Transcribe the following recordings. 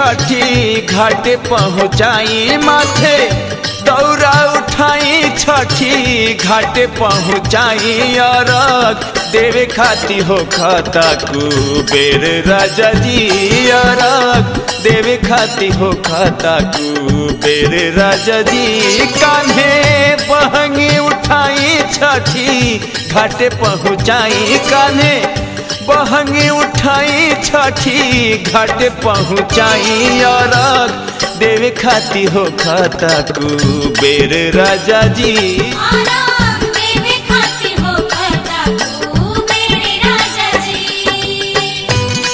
छठी घाटे पहुँचाई माथे दौरा उठाई छठी घाटे पहुँचाई अरग देवे खाती हो खाता कुबेर राजा जी अरग देवे खाती हो खाता कुबेर राजा जी कान्हे बहंगी उठाई छठी घाटे पहुँचाई कान्हे बहंगी उठाई छठी घाटे पहुँचाई अरग देवे खाती हो खाता कुबेर राजा जी आराम देवे खाती हो खाता तू मेरे राजा जी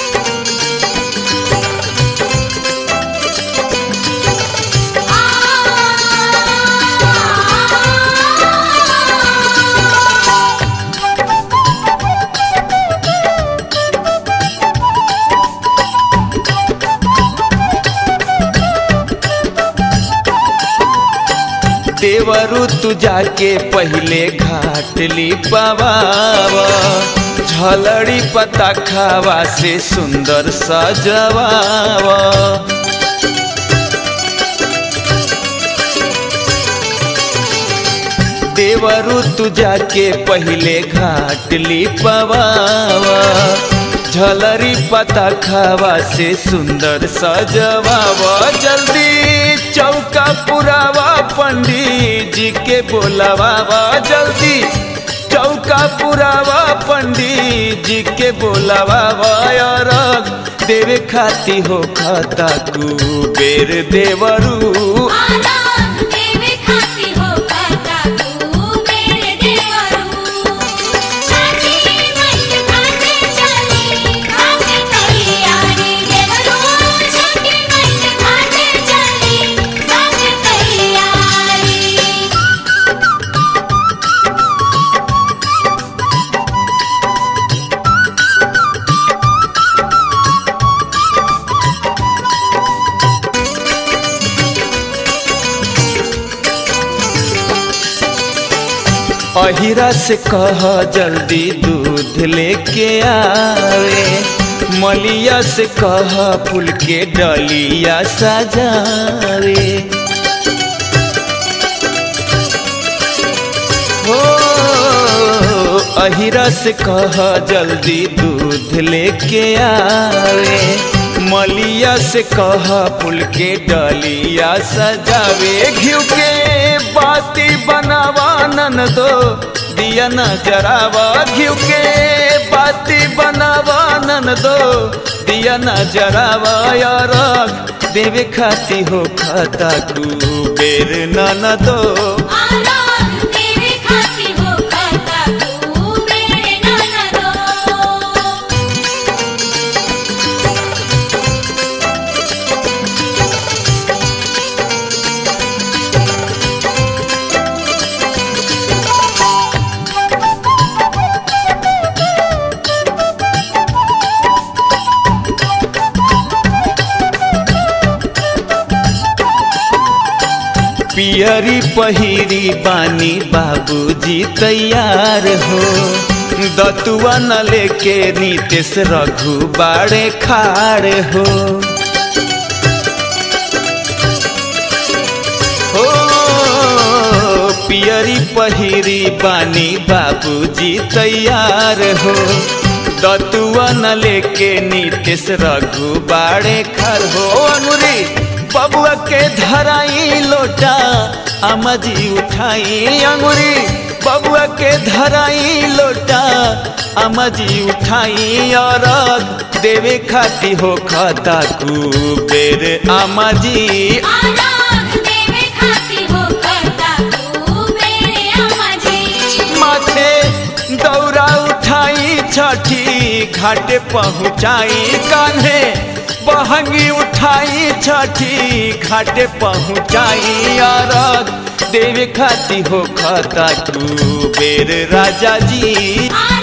देवरु तू जाके पहले घाट ली पवावा झलड़ी पता खावा से सुंदर सजवावा देवरु तू जाके पहले घाट ली पवावा झलरी पता खावा से सुंदर सजवावा जल्दी चौका पुरावा पंडित जी के बोलावा जल्दी चौका पुरावा पंडित जी के बोलावा अरग देवे खाती हो खाता कुबेर देवरू आराम देवे खाती हो खाता तू मेरे देवरू छठी मैया खाते चली खाते तैयारी देवरू छठी मैया खाते चली खाते तैयारी अहिरा से कह जल्दी दूध लेके आवे मलिया से कह फूल के डलिया सजावे हो अहिरा से कह जल्दी दूध लेके आवे मलिया से कह फूल के डलिया सजावे घिउ के बाती बनावा नन दो दिया न जरावा घिउ के बाती बनावा नन दो दिया न जरावा यार देवे खाती हो खाता कुबेर नन दो आराम देवे खाती हो खाता तू मेरे ननदो पियरी पहिरी बानी बाबूजी तैयार हो दतुआ न लेके नीतीश रघु बाड़े खाड़ हो हो पियरी पहिरी बानी बाबूजी तैयार हो दतुआ न लेके नीतीश रघु बाड़े खर हो अनुरी बबुआ के धराई लोटा अमजी उठाई अंगुरी बबुआ के धराई लोटा अमजी उठाई और देवे खाती हो खाता कुबेर अमजी आराम देवे खाती हो खाता तू मेरे अम्मा जी माथे दौरा उठाई छठी घाटे पहुँचाई कान्हे बहंगी उठाई छठी घाटे पहुँचाई अरग देवे खाती हो खाता कुबेर राजा जी आराम